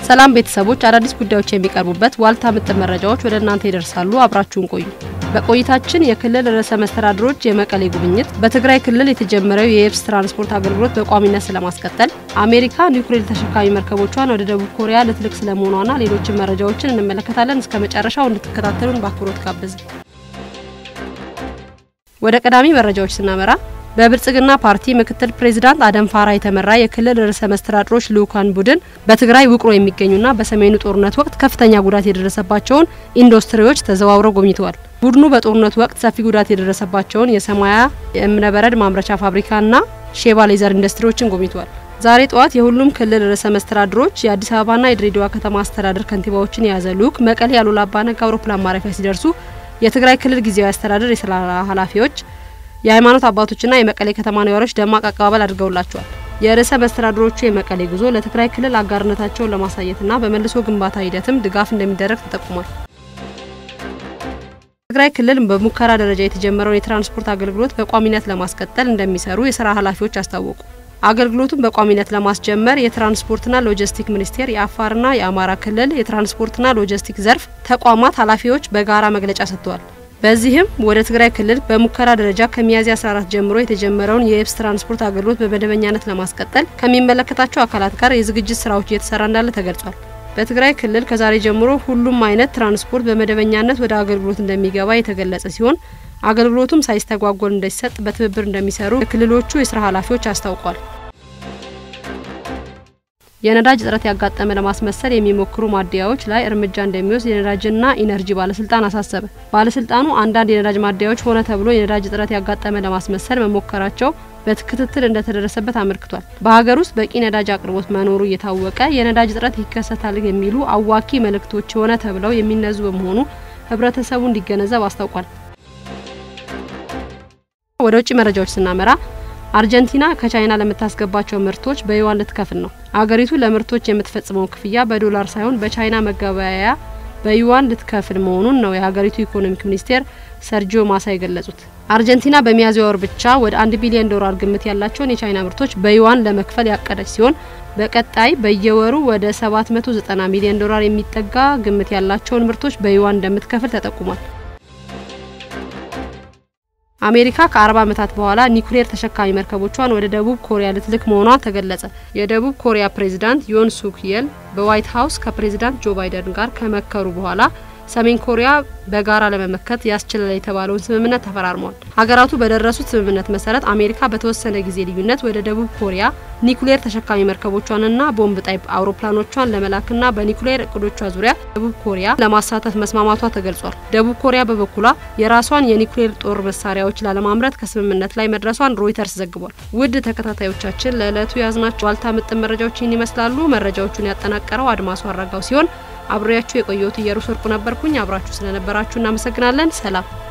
ሰላም ቤተሰቦች፣ አዳዲስ ጉዳዮች የሚቀርቡበት ዋልታ ምጥን መረጃዎች ወደ እናንተ ይደርሳሉ። አብራችሁን ቆዩ። በቆይታችን የክልል ርዕሰ መስተዳድሮች የመቀሌ ጉብኝት፣ በትግራይ ክልል የተጀመረው የየብስ ትራንስፖርት አገልግሎት በቋሚነት ስለማስቀጠል፣ አሜሪካ ኒውክሌር ተሸካሚ መርከቦቿን ወደ ደቡብ ኮሪያ ልትልክ ስለመሆኗና ሌሎችን መረጃዎችን እንመለከታለን። እስከ መጨረሻው እንድትከታተሉን በአክብሮት ጋበዝን። ወደ ቀዳሚ መረጃዎች ስናመራ በብልጽግና ፓርቲ ምክትል ፕሬዚዳንት አደም ፋራ የተመራ የክልል ርዕሰ መስተዳድሮች ልኡካን ቡድን በትግራይ ውቅሮ የሚገኙና በሰሜኑ ጦርነት ወቅት ከፍተኛ ጉዳት የደረሰባቸውን ኢንዱስትሪዎች ተዘዋውረው ጎብኝተዋል። ቡድኑ በጦርነቱ ወቅት ሰፊ ጉዳት የደረሰባቸውን የሰማያ የእብነበረድ ማምረቻ ፋብሪካና ሼባ ሌዘር ኢንዱስትሪዎችን ጎብኝተዋል። ዛሬ ጠዋት የሁሉም ክልል ርዕሰ መስተዳድሮች የአዲስ አበባና የድሬዳዋ ከተማ አስተዳደር ከንቲባዎችን የያዘ ልኡክ መቀሌ አሉላ አባ ነጋ አውሮፕላን ማረፊያ ሲደርሱ የትግራይ ክልል ጊዜያዊ አስተዳደር የስራ ኃላፊዎች የሃይማኖት አባቶችና የመቀሌ ከተማ ነዋሪዎች ደማቅ አቀባበል አድርገውላቸዋል። የርዕሰ መስተዳድሮቹ የመቀሌ ጉዞ ለትግራይ ክልል አጋርነታቸውን ለማሳየትና በመልሶ ግንባታ ሂደትም ድጋፍ እንደሚደረግ ተጠቁሟል። ትግራይ ክልል በሙከራ ደረጃ የተጀመረውን የትራንስፖርት አገልግሎት በቋሚነት ለማስቀጠል እንደሚሰሩ የስራ ኃላፊዎች አስታወቁ። አገልግሎቱን በቋሚነት ለማስጀመር የትራንስፖርትና ሎጂስቲክ ሚኒስቴር፣ የአፋርና የአማራ ክልል የትራንስፖርትና ሎጂስቲክ ዘርፍ ተቋማት ኃላፊዎች በጋራ መግለጫ ሰጥተዋል። በዚህም ወደ ትግራይ ክልል በሙከራ ደረጃ ከሚያዝያ 14 ጀምሮ የተጀመረውን የየብስ ትራንስፖርት አገልግሎት በመደበኛነት ለማስቀጠል ከሚመለከታቸው አካላት ጋር የዝግጅት ስራዎች እየተሰራ እንዳለ ተገልጿል። በትግራይ ክልል ከዛሬ ጀምሮ ሁሉም አይነት ትራንስፖርት በመደበኛነት ወደ አገልግሎት እንደሚገባ የተገለጸ ሲሆን አገልግሎቱም ሳይስተጓጎል እንደሚሰጥ በትብብር እንደሚሰሩ የክልሎቹ የስራ ኃላፊዎች አስታውቋል። የነዳጅ እጥረት ያጋጠመ ለማስመሰል የሚሞክሩ ማደያዎች ላይ እርምጃ እንደሚወስድ የነዳጅና ኢነርጂ ባለስልጣን አሳሰበ። ባለስልጣኑ አንዳንድ የነዳጅ ማደያዎች ሆነ ተብሎ የነዳጅ እጥረት ያጋጠመ ለማስመሰል መሞከራቸው በክትትል እንደተደረሰበት አመልክቷል። በሀገር ውስጥ በቂ ነዳጅ አቅርቦት መኖሩ እየታወቀ የነዳጅ እጥረት ይከሰታል የሚሉ አዋኪ መልእክቶች ሆነ ተብለው የሚነዙ በመሆኑ ህብረተሰቡ እንዲገነዘብ አስታውቋል። ወደ ውጭ መረጃዎች ስናመራ አርጀንቲና ከቻይና ለምታስገባቸው ምርቶች በዩዋን ልትከፍል ነው። አገሪቱ ለምርቶች የምትፈጽመው ክፍያ በዶላር ሳይሆን በቻይና መገበያያ በዩዋን ልትከፍል መሆኑን ነው የሀገሪቱ ኢኮኖሚክ ሚኒስቴር ሰርጂዮ ማሳ የገለጹት። አርጀንቲና በሚያዝያ ወር ብቻ ወደ አንድ ቢሊዮን ዶላር ግምት ያላቸውን የቻይና ምርቶች በዩዋን ለመክፈል ያቀደች ሲሆን በቀጣይ በየወሩ ወደ 790 ሚሊዮን ዶላር የሚጠጋ ግምት ያላቸውን ምርቶች በዩዋን እንደምትከፍል ተጠቁሟል። አሜሪካ ከ40 ዓመታት በኋላ ኒውክሌር ተሸካሚ መርከቦቿን ወደ ደቡብ ኮሪያ ልትልክ መሆኗ ተገለጸ። የደቡብ ኮሪያ ፕሬዚዳንት ዮን ሱክ የል በዋይት ሀውስ ከፕሬዚዳንት ጆ ባይደን ጋር ከመከሩ በኋላ ሰሜን ኮሪያ በጋራ ለመመከት ያስችላል የተባለውን ስምምነት ተፈራርመዋል። ሀገራቱ በደረሱት ስምምነት መሰረት አሜሪካ በተወሰነ ጊዜ ልዩነት ወደ ደቡብ ኮሪያ ኒውክሌር ተሸካሚ መርከቦቿንና ቦምብ ጣይ አውሮፕላኖቿን ለመላክና በኒውክሌር እቅዶቿ ዙሪያ ደቡብ ኮሪያ ለማሳተፍ መስማማቷ ተገልጿል። ደቡብ ኮሪያ በበኩሏ የራሷን የኒውክሌር ጦር መሳሪያዎች ላለማምረት ከስምምነት ላይ መድረሷን ሮይተርስ ዘግቧል። ውድ ተከታታዮቻችን ለዕለቱ ያዝናቸው ዋልታ ምጥን መረጃዎች ይህን ይመስላሉ። መረጃዎቹን ያጠናቀረው አድማሱ አረጋው ሲሆን አብሬያችሁ የቆየሁት እየሩስ ወርቁ ነበርኩኝ። አብራችሁ ስለነበራችሁ እናመሰግናለን። ሰላም